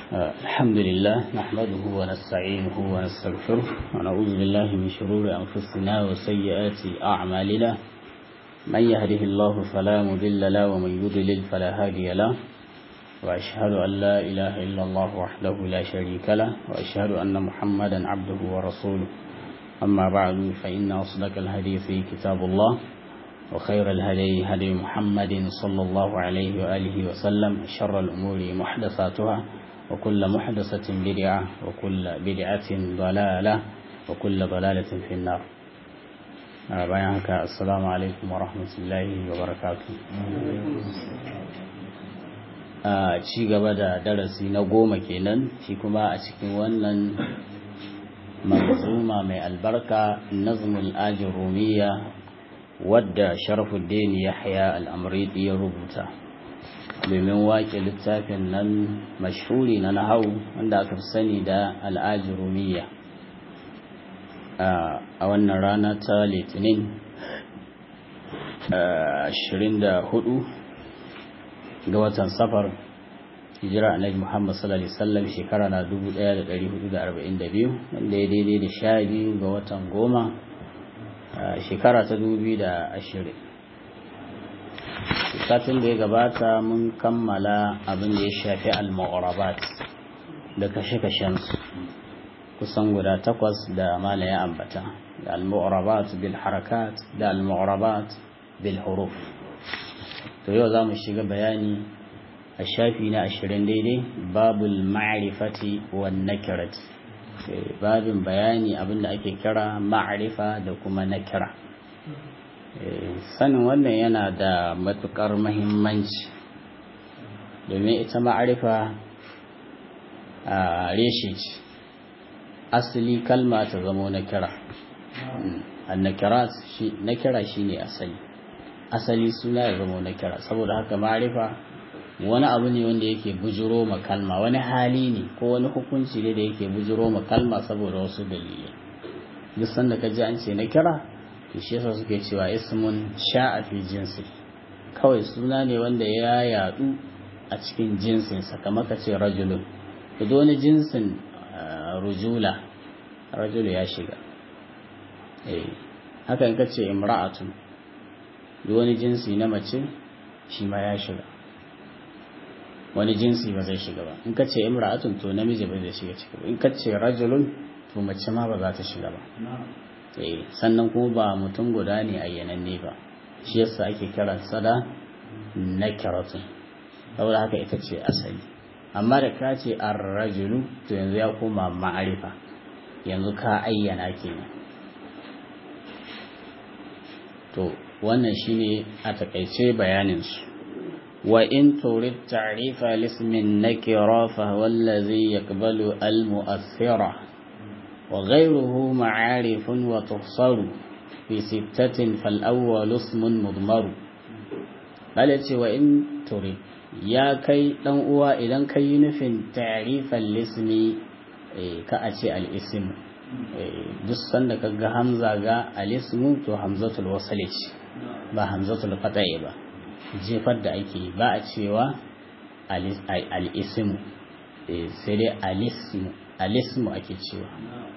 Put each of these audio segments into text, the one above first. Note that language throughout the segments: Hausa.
الحمد لله نحمده ونستعينه ونستغفره ونعوذ بالله من شرور أنفسنا وسيئات أعمالنا من يهده الله فلا مضل له ومن يضلل فلا هادي له وأشهد أن لا إله إلا الله وحده لا شريك له وأشهد أن محمدا عبده ورسوله أما بعد فإن أصدق الحديث كتاب الله وخير الهدي هدي محمد صلى الله عليه وآله وسلم شر الأمور محدثاتها وكل محدثة بدعة وكل بدعة ضلالة وكل ضلالة في النار بيانك السلام عليكم ورحمة الله وبركاته a ci gaba da darasi na goma kenan shi kuma a cikin wannan manzuma mai albarka nazmul ajin rumiya wadda sharafuddin yahya al'amridi ya rubuta domin waƙe littafin nan mashhuri na nahau wanda aka fi sani da al'ajin rumiya a wannan rana ta litinin 24 ga watan safar hijira annabi Muhammad sallallahu alaihi wasallam shekara na 1442 wanda ya daidai da sha biyu ga watan goma shekara ta 2020 satin da ya gabata mun kammala abin da ya shafi al-mu'rabat da kashe-kashensu kusan guda takwas da mala ya ambata da al-mu'rabat bil harakat da al-mu'rabat bil huruf to yau za mu shiga bayani a shafi na ashirin daidai babul ma'rifati wan nakirati babin bayani abinda ake kira ma'rifa da kuma nakira sanin wannan yana da matukar mahimmanci domin ita ma'rifa a reshe ce asali kalma ta zamo nakira nakira shine asali asali suna ya zama na kira saboda haka ma'arifa wani abu ne wanda yake bujiro ma kalma wani hali ne ko wani hukunci ne da yake bujiro ma kalma saboda wasu dalilai duk sanda ka ji an ce na kira to shi yasa suke cewa ismun sha'a fi jinsi kawai suna ne wanda ya yadu a cikin jinsin sa kamar ka ce rajulun to wani jinsin rujula rajulu ya shiga eh haka in ka ce imra'atun duk wani jinsi na mace shi ma ya shiga wani jinsi ba zai shiga ba in ka ce imra'atun to namiji ba zai shiga ciki ba in ka ce rajulun to mace ma ba za ta shiga ba eh sannan kuma ba mutum guda ne ayyananne ba shi yasa ake kiran sada nakiratun saboda haka ita ce asali amma da ka ce ar-rajulu to yanzu ya koma ma'arifa yanzu ka ayyana kenan to wannan shine a takaice bayaninsu wa in turid ta'rifa lismin nakira fa huwa allazi yaqbalu al mu'athira wa ghayruhu ma'arifun wa tuhsaru fi sittatin fal awwal ismun mudmar bale ce wa in turid ya kai dan uwa idan kai nufin ta'rifal lismi ka a ce al ism duk sanda kaga hamza ga al ismu to hamzatul wasl ce ba hamzatul qata'i ba jefar da ake ba a cewa al-ismu sai dai al-ismu al-ismu ake cewa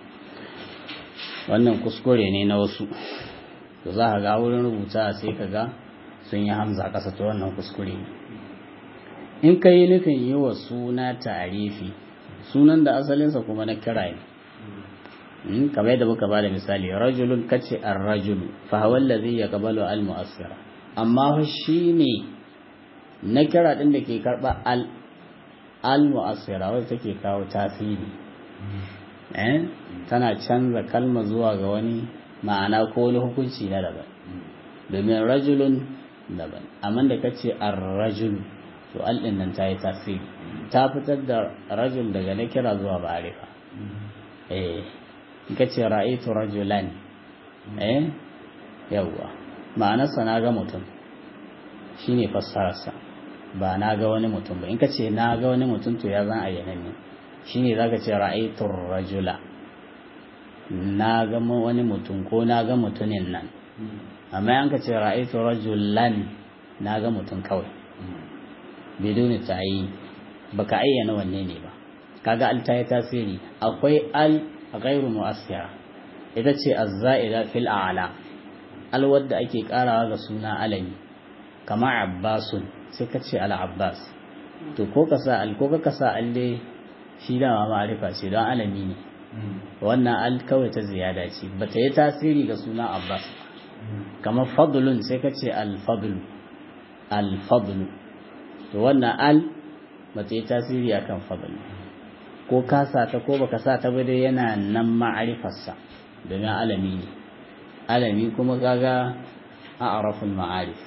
wannan kuskure ne na wasu to za ka ga wurin rubuta sai ka ga sun yi hamza ƙasa ta wannan kuskure ne in ka yi nufin yi wa suna tarifi sunan da asalinsa kuma na kira ne kamar yadda muka bada misali rajulun kace ar-rajulu fa huwa allazi yaqbalu al-mu'assira amma fa shine na kira din da ke karba al al-mu'assira wanda take kawo tasiri eh tana canza kalma zuwa ga wani ma'ana ko wani hukunci na daban domin rajulun daban amma da kace ar-rajulu to al din nan ta yi tasiri ta fitar da rajul daga na kira zuwa ba'arifa eh ka ce ra'aitu rajulan eh yawwa ma'anarsa na ga mutum shine fassararsa ba na ga wani mutum ba in ka ce na ga wani mutum to ya zan ayyana ne shine zaka ce ra'aitu rajula na ga wani mutum ko na ga mutumin nan amma an ka ce ra'aitu rajulan na ga mutum kawai biduni ta yi baka ayyana wanne ne ba kaga al ta yi tasiri akwai al ghairu mu'assira ita ce az-za'ida fil a'la al wadda ake karawa ga suna alami kama abbasun sai ka ce al abbas to ko ka sa al ko ka sa al dai shi dama ma'arifa ce don alami ne wannan al kawai ta ziyada ce ba ta yi tasiri ga suna abbas kamar fadlun sai ka ce al-fadlu al-fadlu to wannan al ba ta yi tasiri akan fadlu ko ka sa ta ko baka sa ta ba dai yana nan ma'arifarsa domin alami ne alami kuma kaga a arafin ma'arif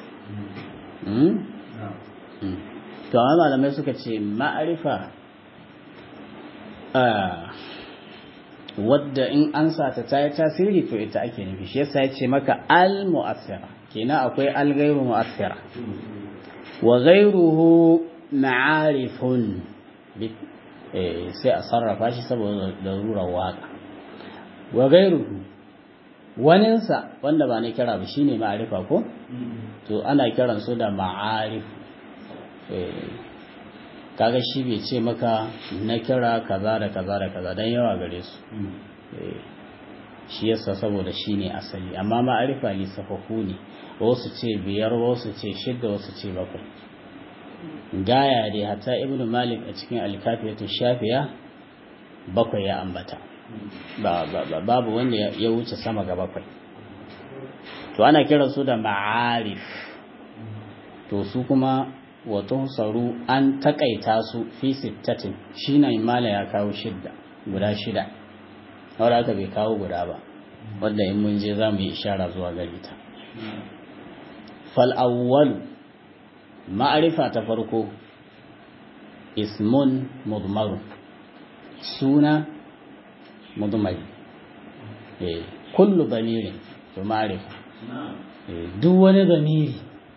to amma malamai suka ce ma'arifa wadda in an sa ta yi tasiri to ita ake nufi shi yasa ya ce maka al mu'assira kenan akwai al gairu mu'assira wa gairuhu ma'arifun sai a sarrafa shi saboda darurar waka wa gairuhu waninsa wanda ba na kira ba shine ma'arifa ko to ana kiran su da ma'arif kaga shi bai ce maka na kira kaza da kaza da kaza don yawa gare su shi yasa saboda shi ne asali amma ma'arifa ne safafu ne wasu ce biyar wasu ce shidda wasu ce bakwai gaya dai hatta ibnu malik a cikin alkafiyatu shafiya bakwai ya ambata babu wanda ya wuce sama ga bakwai to ana kiran su da ma'arif to su kuma wato saru an takaita su fi sittatin shi na imala ya kawo shidda guda shida wadda aka bai kawo guda ba wadda in mun je za mu yi ishara zuwa gari ta fal'awwal ma'arifa ta farko ismun mudmaru suna mudmari kullu damirin to ma'arifa duk wani damiri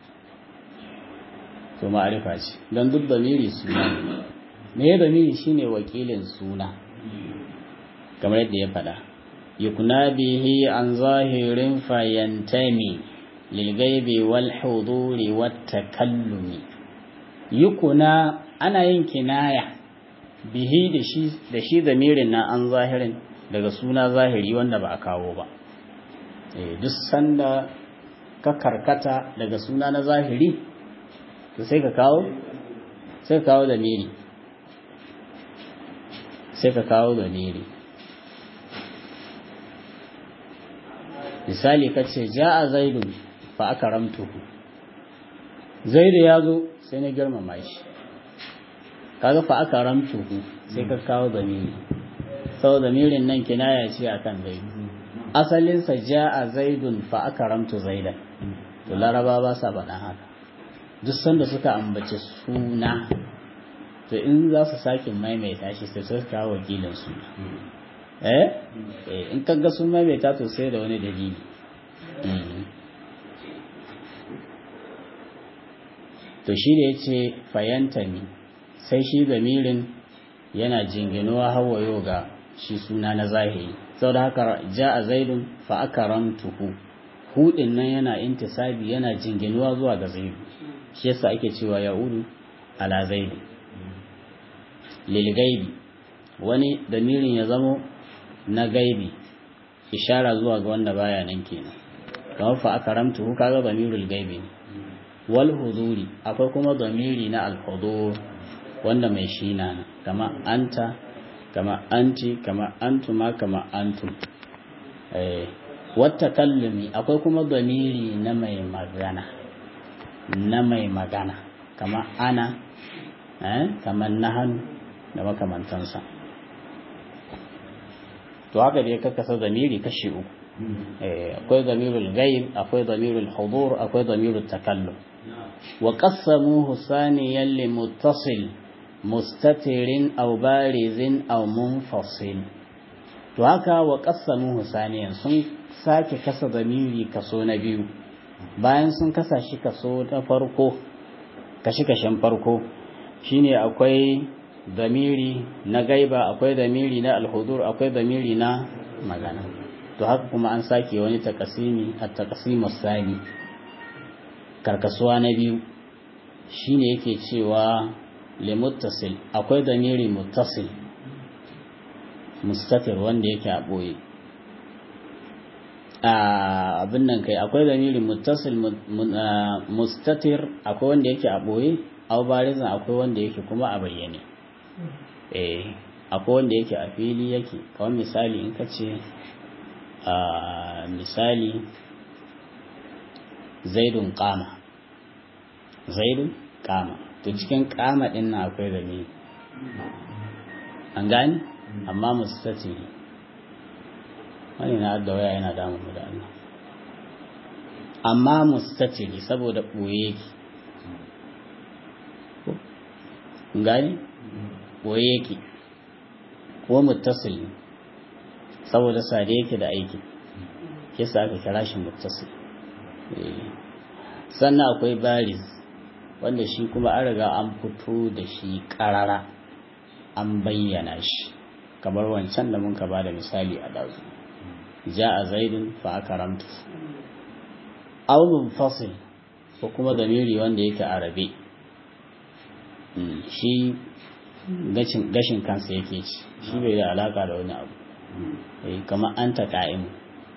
to ma'arifa ce don duk damiri suna me ya damiri shine wakilin suna kamar yadda ya faɗa yukuna bihi an zahirin fayantami lilgaibi wal huduri wat takallumi yukuna ana yin kinaya bihi da shi da shi damirin na an zahirin daga suna zahiri wanda ba a kawo ba duk sanda ka karkata daga suna na zahiri to sai ka kawo sai ka kawo da miri sai ka kawo da miri misali ka ce ja a zaidu fa aka ramtuhu zaidu ya zo sai na girmama shi kaga fa aka ramtuhu sai ka kawo da miri sau da mirin nan kinaya ce akan zaidu asalinsa ja a zaidun fa aka ramtu zaidan to laraba ba sa faɗa haka duk sanda suka ambaci suna to in za su sake maimaita shi sai su kawo wakilin suna eh in kaga sun maimaita to sai da wani dalili to shi da ya ce fayantami sai shi zamirin yana jinginuwa hawayo ga shi suna na zahiri sau da haka ja a zaidun fa aka ramtuhu hudin nan yana intisabi yana jinginuwa zuwa ga zaidu shi yasa ake cewa ya'udu ala zaidu lil gaibi wani damirin ya zamo na gaibi ishara zuwa ga wanda baya nan kenan kamar fa akaramtu kaga damirul gaibi ne wal huzuri akwai kuma damiri na al hudur wanda mai shi na kama anta kama anti kama antuma kama antum eh wata kallumi akwai kuma damiri na mai magana na mai magana kama ana eh kama nahan da makamantansa to haka dai ka kasa zamiri kashi uku akwai zamirul ghaib akwai zamirul hudur akwai zamirul takallum wa qassamuhu saniyan li muttasil mustatirin aw barizin aw munfasil to haka wa qassamuhu saniyan sun sake kasa zamiri kaso na biyu bayan sun kasa shi kaso na farko kashi kashin farko shine akwai damiri na gaiba akwai damiri na alhudur akwai damiri na magana to haka kuma an sake wani takasimi a takasimu sani karkasuwa na biyu shine yake cewa limuttasil akwai damiri muttasil mustatir wanda yake a ɓoye abin nan kai akwai zamiri muttasil mustatir akwai wanda yake a ɓoye au barizan akwai wanda yake kuma a bayyane eh akwai wanda yake a fili yake kawai misali in ka ce misali zaidun kama zaidun kama to cikin kama din na akwai zamiri an gani amma mustatiri wani na da waya yana damun mu da Allah amma mustatiri saboda ɓoye yake gani ɓoye yake ko muttasil saboda sade yake da aiki kisa aka kira shi muttasil sannan akwai bariz wanda shi kuma an riga an fito da shi ƙarara an bayyana shi kamar wancan da mun ka ba da misali a dazu ja a zaidun fa aka ramtu aunin fasil ko kuma zamiri wanda yake arabe shi gashin kansa yake ci shi bai da alaka da wani abu kamar an ta ka'imu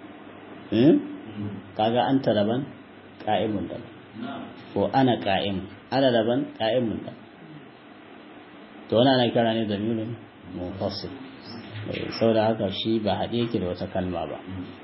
kaga an ta daban ka'imun daban ko ana ka'imu ana daban ka'imun daban to wani ana kira ne zamirin munfasil sau da haka shi ba haɗe yake da wata kalma ba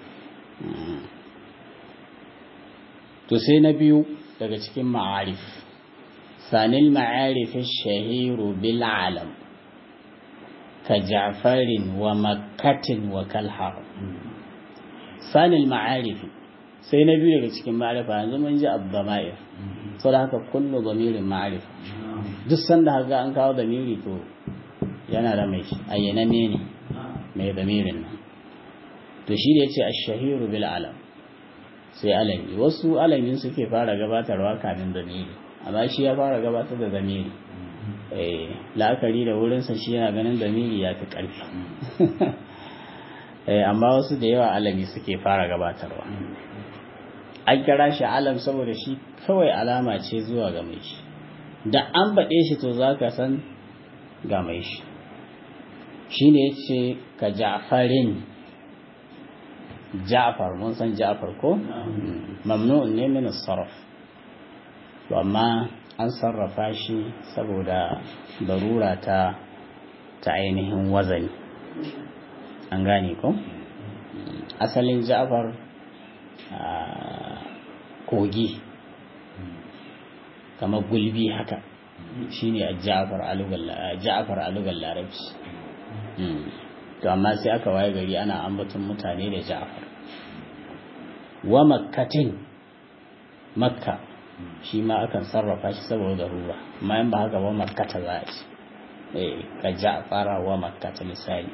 to sai na biyu daga cikin ma'arif sanil ma'arif shahiru bil alam ka ja'farin wa makkatin wa kalhar sanil ma'arif sai na biyu daga cikin ma'arifa yanzu mun ji abdama'ir sau da haka kullu zamirin ma'arifa duk sanda haka an kawo zamiri to yana da mai ayyananne ne mai zamirin nan to shi da ya ce a shahiru bil alam sai alami wasu alamin suke fara gabatarwa kamin zamiri amma shi ya fara gabatar da zamiri la'akari da wurinsa shi yana ganin zamiri ya fi ƙarfi amma wasu da yawa alami suke fara gabatarwa an kira shi alam saboda shi kawai alama ce zuwa ga mai shi da an baɗe shi to za ka san ga mai shi shi ne ce ka ja'farin ja'far mun san ja'far ko mamnu'un ne min sarraf to amma an sarrafa shi saboda darura ta ta ainihin wazani an gane ko asalin ja'far kogi kamar gulbi haka shine a ja'far a lugar larabci to amma sai aka waye gari ana ambaton mutane da ja'far wa makkatin makka shi ma akan sarrafa shi saboda ruwa amma in ba haka ba makkata za a ci eh ka ja'fara wa makkata misali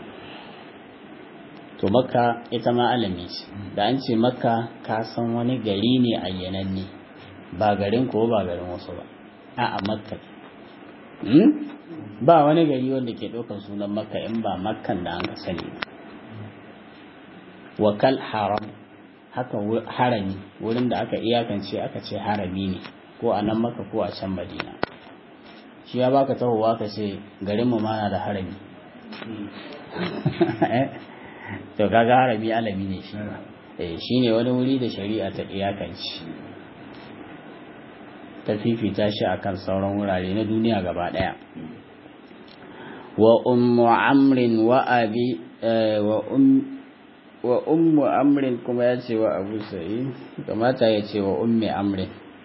to makka ita ma alami ce da an ce makka ka san wani gari ne ayyananne ba garin ko ba garin wasu ba a a makka ba wani gari wanda ke ɗaukar sunan makka in ba makkan da an ka sani wakal haram haka harami wurin da aka iyakance aka ce harami ne ko a nan maka ko a can madina shi ya baka tahowa ka ce garinmu ma na da harami to kaga harami alami ne shi shi ne wani wuri da shari'a ta iyakance ta fifita shi akan sauran wurare na duniya gaba daya wa ummu amrin wa abi wa um wa ummu amrin kuma ya ce wa abu sa'i kamata ya ce wa ummi amrin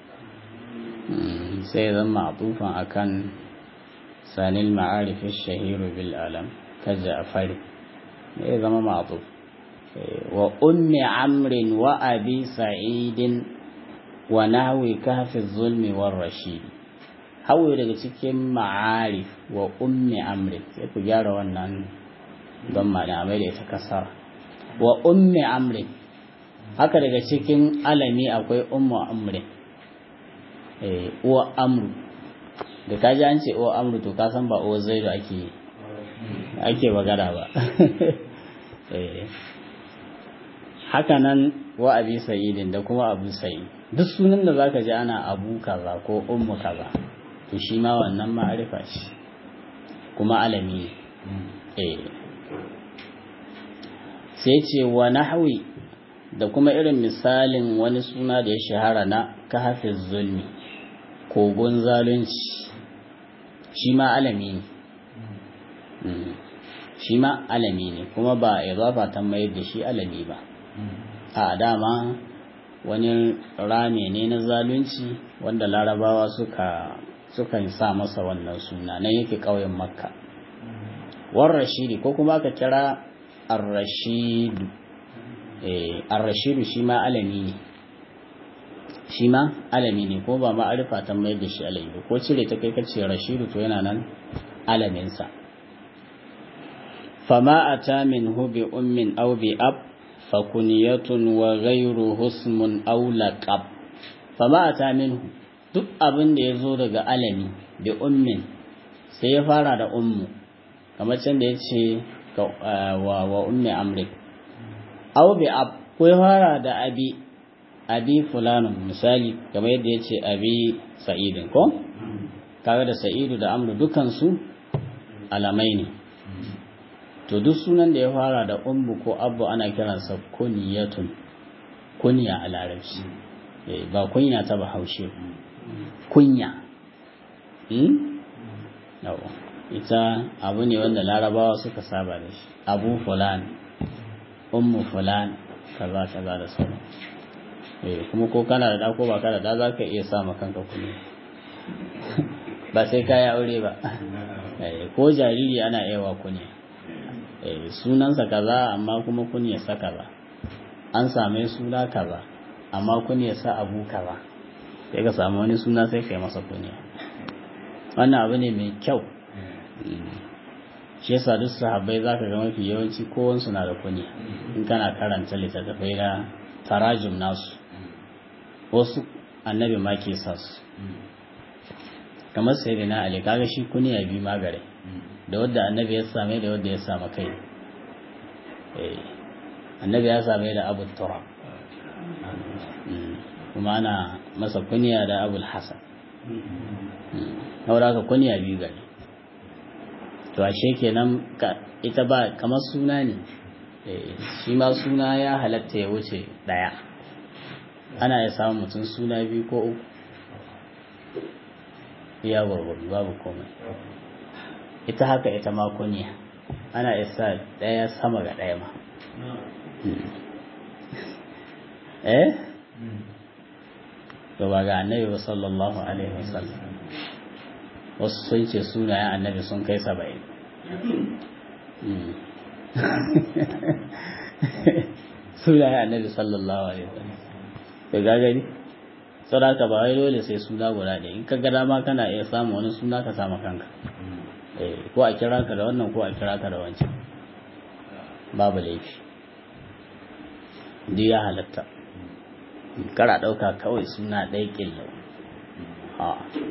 sai zan ma'tufan akan sanil ma'arif shahiru bil alam ka ja'fari ya zama ma'tuf wa ummi amrin wa abi sa'idin wa nahwi kahfi zulmi war rashid hawo daga cikin ma'arif wa ummi amrin sai ku gyara wannan don ma'ana mai da ita kasara wa ummi amrin haka daga cikin alami akwai ummu amrin eh uwa amru da kaji an ce uwa amru to ka san ba uwa zaidu ake ake magana ba eh haka nan wa abi sa'idin da kuma abu sa'id duk sunan da zaka ji ana abu kaza ko ummu kaza to shi ma wannan ma'arifa ce kuma alami ne eh sai ce wa nahwi da kuma irin misalin wani suna da ya shahara na kahafiz zulmi kogon zalunci shi ma alami ne shi ma alami ne kuma ba ya zafa ta mayar da shi alami ba a dama wani rame ne na zalunci wanda larabawa suka sukan sa masa wannan suna na yake ƙauyen makka war rashidi ko kuma aka kira ar-rashidu eh ar-rashidu shi ma alami ne shi ma alami ne ko ba ma'arifa ta mai da shi alami ba ko cire ta kai kace rashidu to yana nan alamin sa fama ata minhu bi ummin aw bi ab fa kunyatun wa ghayruhu ismun aw laqab fama ata minhu duk abin da yazo daga alami bi ummin sai ya fara da ummu kamar can da yace wa wa ummi amri aw bi ab ko ya fara da abi abi fulanun misali kamar yadda ya ce abi sa'idin ko kaga da sa'idu da amru dukansu alamai ne to duk sunan da ya fara da ummu ko abu ana kiransa kuniyatun kunya a larabci ba kunya ta bahaushe kunya ita abu ne wanda larabawa suka saba da shi abu fulan ummu fulan kaza kaza da sauran kuma ko kana da ko ba kana da za ka iya sa kanka kuɗi ba sai ka yi aure ba ko jariri ana yawa kunya sunansa kaza amma kuma kunya sa kaza an same suna kaza amma kunya sa abu kaza sai ka samu wani suna sai ka yi masa kunya wannan abu ne mai kyau shi yasa duk sahabbai zaka ga mafi yawanci kowansu na da kunya in kana karanta littattafai na tarajum nasu wasu annabi ma ke sa su kamar sai na ali kaga shi kuniya bi magare da wadda annabi ya same da wadda ya samu kai annabi ya same da abu turab kuma ana masa kuniya da abul hasan haura ka kuniya biyu gari to ashe kenan ita ba kamar suna ne shi ma suna ya halatta ya wuce daya ana ya samun mutum suna biyu ko uku ya gwargwaro babu komai ita haka ita ma kunya ana isa daya sama ga daya ma eh to ba ga annabi ba sallallahu alaihi wasallam wasu sun ce sunayen annabi sun kai saba'in sunayen annabi sallallahu alaihi wasallam ka gagari sadaka ba wai dole sai suna guda ɗaya in ka ga dama kana iya samu wani suna ka sama kanka ko a kira ka da wannan ko a kira ka da wancan babu laifi duk ya halatta kara ɗauka kawai suna ɗaya ƙillau a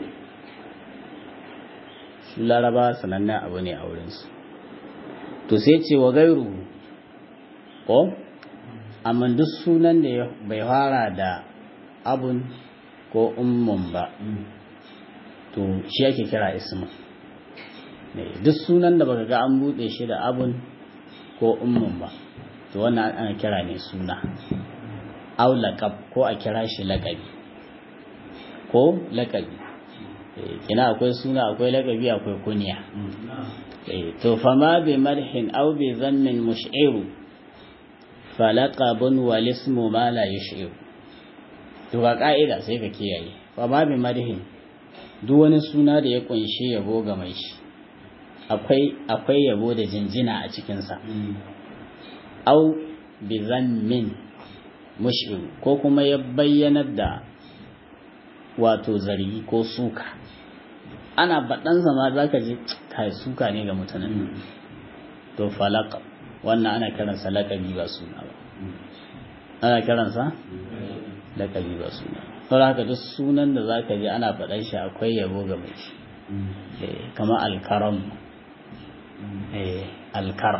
su laraba sanannen abu ne a wurinsu to sai ce wa gairu ko amma duk sunan da bai fara da abun ko ummun ba to shi ake kira isma duk sunan da baka ga an buɗe shi da abun ko ummun ba to wannan ana kira ne suna au laqab ko a kira shi laƙabi ko laƙabi kina akwai suna akwai laƙabi akwai kunya to fama bi marhin aw bi zammin mush'iru falaqabun wal ismu ma la yush'iru to ga ka'ida sai ka kiyaye fama bi marhin duk wani suna da ya kunshi yabo ga mai shi akwai akwai yabo da jinjina a cikin sa aw bi zammin mush'iru ko kuma ya bayyanar da wato zargi ko suka ana baɗansa ma za ka ji kai suka ne ga mutanen to falaka wannan ana kiransa laƙabi ba suna ba ana kiransa laƙabi ba suna sau haka duk sunan da za ka ji ana faɗan shi akwai yabo ga mai shi kama alkaram alkaram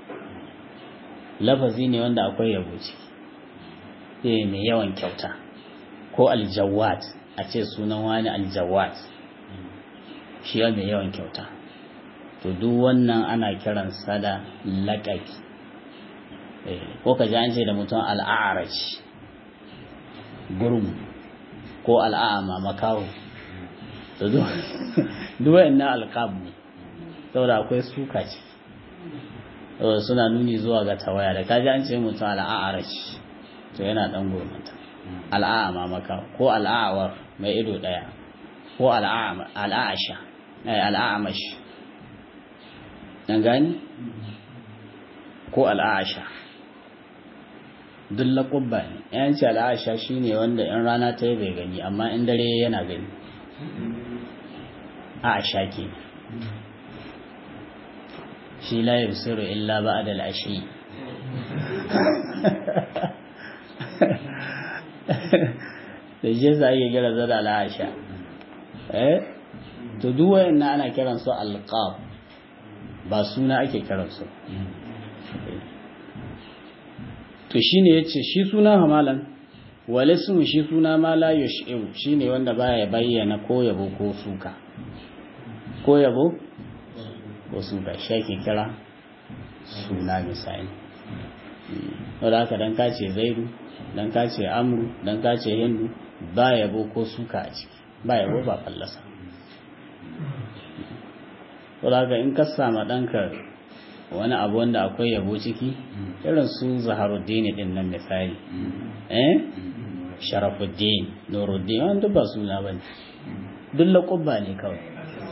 lafazi ne wanda akwai yabo ciki mai yawan kyauta ko aljawad a ce sunan wani aljawad shi ya mai yawan kyauta to duk wannan ana kiransa da laƙabi ko ka ji an ce da mutum al'a'araj gurum ko al'a'ama makaho to duk na alƙab ne saboda akwai suka ce suna nuni zuwa ga tawaya da kaji an ce mutum al'a'araj to yana ɗan gomata al'a'ama makaho ko al'a'awar mai ido ɗaya ko al'a'asha al'a'amash an gani ko al'asha duk laƙubba ne yanci al'asha shi ne wanda in rana ta yi bai gani amma in dare yana gani asha ke shi la yusiru illa ba da al'ashi da shi za a iya gira zada al'asha eh to duk wayannan ana kiransu alqab ba suna ake kiransu to shine yace shi suna hamalan walismu shi suna ma la yush'u shine wanda baya bayyana ko yabo ko suka ko yabo ko suka shi ake kira suna misali wanda haka dan ka ce zaidu dan ka ce amru dan ka ce hindu ba yabo ko suka a ciki ba yabo ba fallasa saboda in ka sama ɗanka wani abu wanda akwai yabo ciki irin su zaharuddin din nan misali eh sharafuddin nuruddin wani duk ba suna ba ne duk laƙubba ne kawai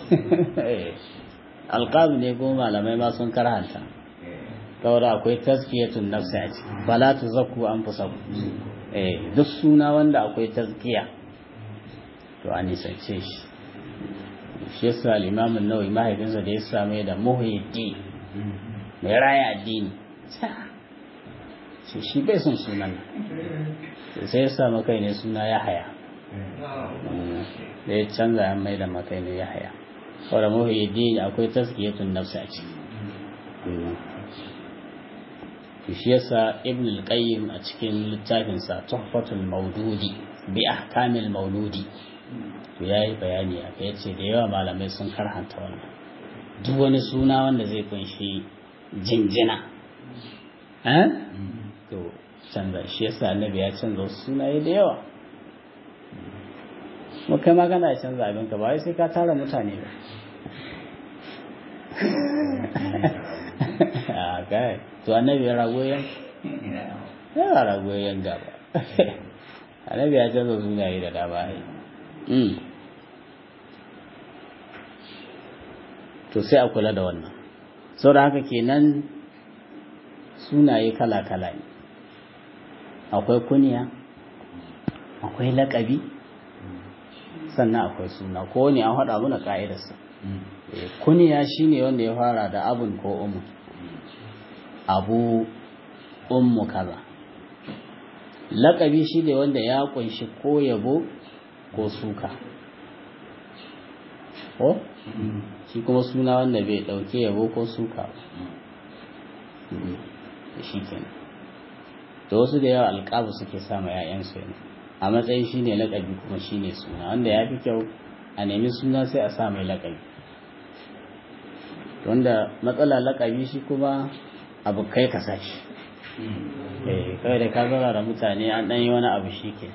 alƙabi ne ko malamai ma sun karhanta kawai akwai tazkiyatun nafsi a ciki bala tu zakku an fi saku eh duk suna wanda akwai tazkiya to a nisance shi shi yasa al-imam an-nawawi mahaifinsa da ya same da muhyiddin mai raya addini shi shi bai son sunan sai ya samu kai ne suna ya haya da ya canza ya mai da makai ne ya haya saboda muhyiddin akwai taskiyatun nafsi a ciki shi yasa ibn al-qayyim a cikin littafinsa tuhfatul maududi bi ahkamil mauludi to yayi bayani a kai yace da yawa malamai sun karhanta wannan duk wani suna wanda zai kunshi jinjina eh to canza shi yasa annabi ya canza wasu sunaye da yawa kuma kai ma kana canza abin ka ba wai sai ka tara mutane ba a kai to annabi ya rago yan ya rago yan gaba annabi ya canza sunaye da dama ai to sai a kula da wannan sau da haka kenan sunaye kala-kala ne akwai kuniya akwai laƙabi sannan akwai suna ko ne an haɗa muna ƙa'idarsa kuniya shine wanda ya fara da abun ko umu abu ummu kaza laƙabi shi ne wanda ya ƙunshi ko yabo ko suka ko shi kuma suna wanda bai ɗauke yabo ko suka ba shi kenan da wasu da yawa alƙabu suke sama ‘ya'yansu yana a matsayin shi ne laƙabi kuma shi ne suna wanda ya fi kyau a nemi suna sai a sa mai laƙabi wanda matsala laƙabi shi kuma abu kai ka sashi kawai da ka zara da mutane an ɗan yi wani abu shi ke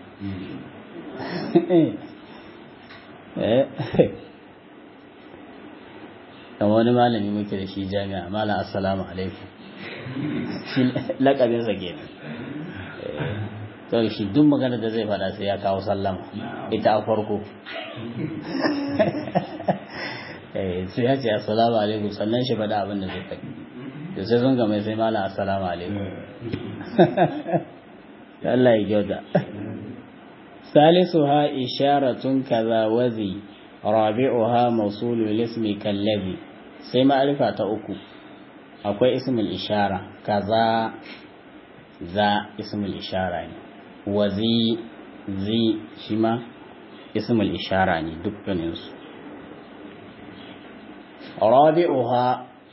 dan wani malami muke da shi jami'a malam assalamu alaikum shi lakabinsa kenan to shi duk magana da zai faɗa sai ya kawo sallama ita a farko sai ya ce assalamu alaikum sannan shi faɗa abin da zai faɗi da sai sun gama sai malam assalamu alaikum Allah ya gyauta salisuha isharatun kaza wazi rabi'uha mawsulul ismi kallazi sai ma'arifa ta uku akwai ismul ishara kaza za ismul ishara ne wazi zi shi ma ismul ishara ne dukkaninsu rabi'uha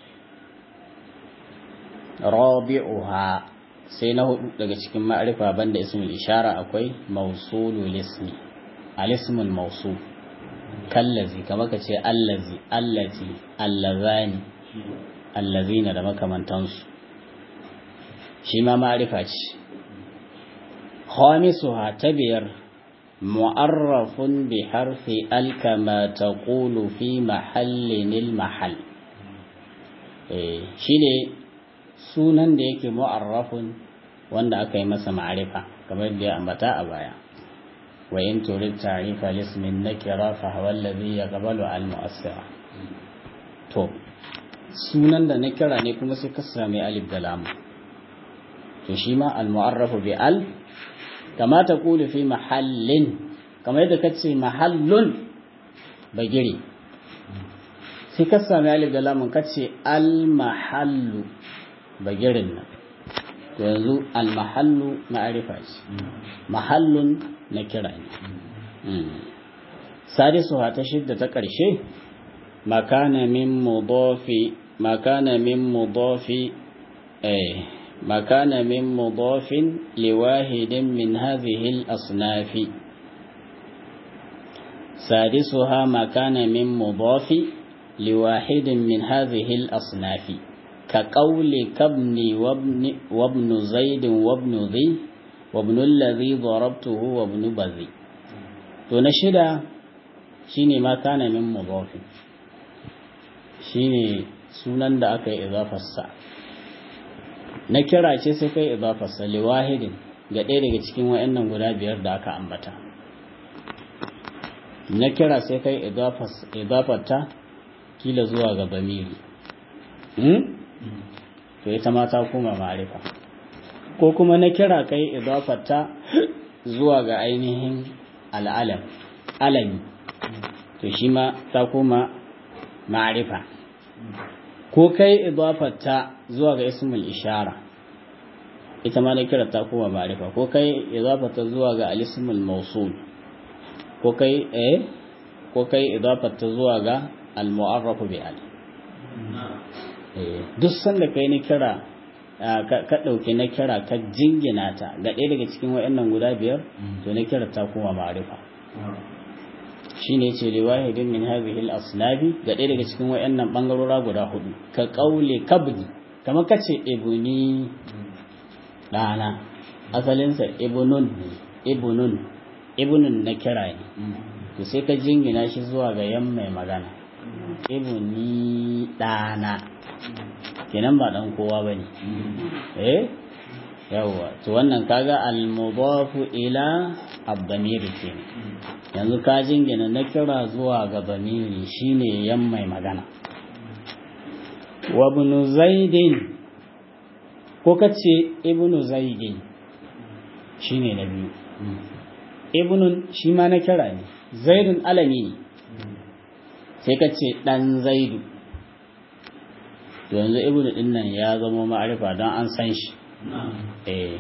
rabi'uha sai na hudu daga cikin ma'arifa banda ismul ishara akwai mausulul ismi al-ismul mausul kallazi kamar ka ce allazi allati allazani allazina da makamantansu shi ma ma'arifa ce khamisuha ta biyar mu'arrafun bi harfi alkama taqulu fi mahallin mahall eh shine sunan da yake mu'arrafun wanda aka yi masa ma'arifa kamar da ya ambata a baya wa in turid ta'rifa lismin nakira fa huwa alladhi yaqbalu al mu'assira to sunan da nakira ne kuma sai ka sami alif da lam to shi ma al mu'arrafu bi al kama ta kulu fi mahallin kamar yadda kace mahallun bagiri sai ka sami alif da lam kace al mahallu bagirin nan to yanzu almahallu ma'arifa ce mahallun na kira ne sadisu ta shidda ta ƙarshe makana min mudafi makana min mudafi eh makana min mudafin liwahidin min hadhihi al-asnafi sadisuha makana min mudafi liwahidin min hadhihi al-asnafi كقول كابن وابن, وابن زيد وابن ذي وابن الذي ضربته وابن بذي to na shida shine ma kana min mudafin shine sunan da aka yi idafarsa na kira ce sai kai idafarsa liwahidin ga ɗaya daga cikin wayannan guda biyar da aka ambata na kira sai kai idafarta kila zuwa ga bamiri to ita ma ta koma ma'arifa ko kuma na kira kai idafata zuwa ga ainihin al'alam alami to shi ma ta koma ma'arifa ko kai idafata zuwa ga ismul ishara ita ma na kira ta koma ma'arifa ko kai idafata zuwa ga al-ismul mawsul ko kai eh ko kai idafata zuwa ga al-mu'arraf bi al duk sanda kai ni kira ka ɗauki na kira ka jingina ta ga ɗaya daga cikin waɗannan guda biyar to na kira ta kuma ma'arifa shi ne ce liwahidin min hadhihi al-aslabi ga ɗaya daga cikin waɗannan bangarora guda hudu ka qauli kabni kamar kace ibuni dana asalinsa ibnun ibnun ibnun na kira ne to sai ka jingina shi zuwa ga yan mai magana ibni dana kenan ba dan kowa bane eh yawa to wannan kaga al-mudafu ila ad-damir kenan yanzu ka jingina na kira zuwa ga damiri shine yan mai magana wa ibn zaidin ko kace ibn zaidin shine na biyu ibnun shi ma na kira ne zaidun alami ne sai kace dan zaidu yanzu ibnu din nan ya zama ma'arifa don an san shi eh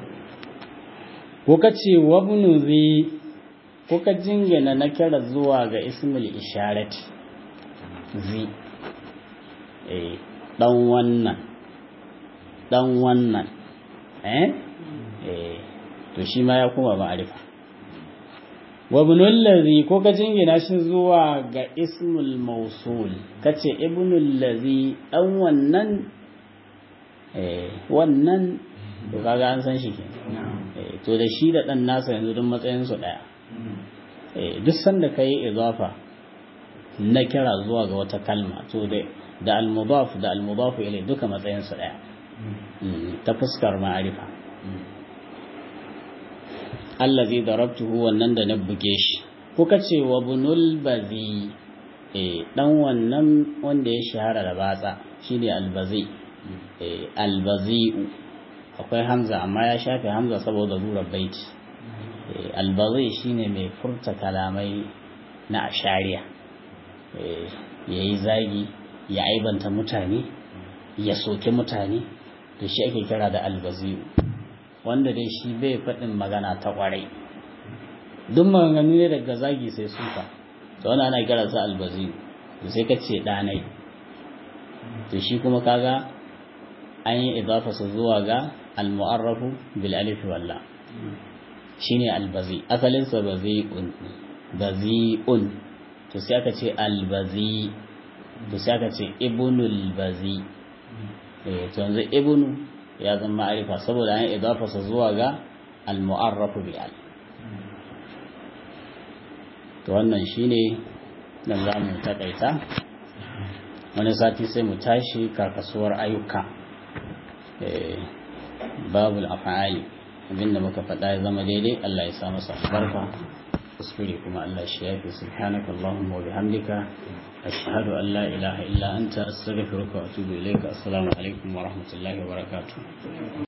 ko ka ce wabnu zi ko ka jingina na kira zuwa ga ismul isharat zi eh dan wannan dan wannan eh eh to shi ma ya kuma ma'arifa wabnul ladhi ko ka jingina shi zuwa ga ismul mausul kace ibnul ladhi dan wannan eh wannan to kaga an san shi kenan eh to da shi da dan nasa yanzu duk matsayin su daya eh duk sanda kai idafa na kira zuwa ga wata kalma to da da al-mudaf da al-mudaf ilay duka matsayin su daya ta fuskar ma'arifa allazi darabtuhu wannan da na buge shi kuka ce wa bunul bazi eh dan wannan wanda ya shahara da batsa shine albazi eh albazi'u akwai hamza amma ya shafe hamza saboda zurar baiti eh albazi shine mai furta kalamai na ashariya eh yayi zagi ya aibanta mutane ya soke mutane to shi ake kira da albazi'u wanda dai shi bai faɗin magana ta ƙwarai duk maganganu ne daga zagi sai suka to wani ana kira sa albazi to sai ka ce ɗanai to shi kuma kaga an yi idafa su zuwa ga almu'arrafu bil alif walla shine albazi asalin sa bazi'un bazi'un to sai aka ce albazi to sai aka ce ibnul bazi eh to yanzu ibnu ya zama ma'arifa saboda an idafa sa zuwa ga al-mu'arrafu bi al to wannan shine dan za mu takaita wani sati sai mu tashi karkasuwar ayyuka babul af'ali abinda muka faɗa ya zama daidai Allah ya sa masa albarka kuskure kuma Allah shi yafi subhanaka allahumma wa bihamdika ashhadu an la ilaha illa anta astaghfiruka wa atubu ilayka assalamu alaikum wa rahmatullahi wa barakatuh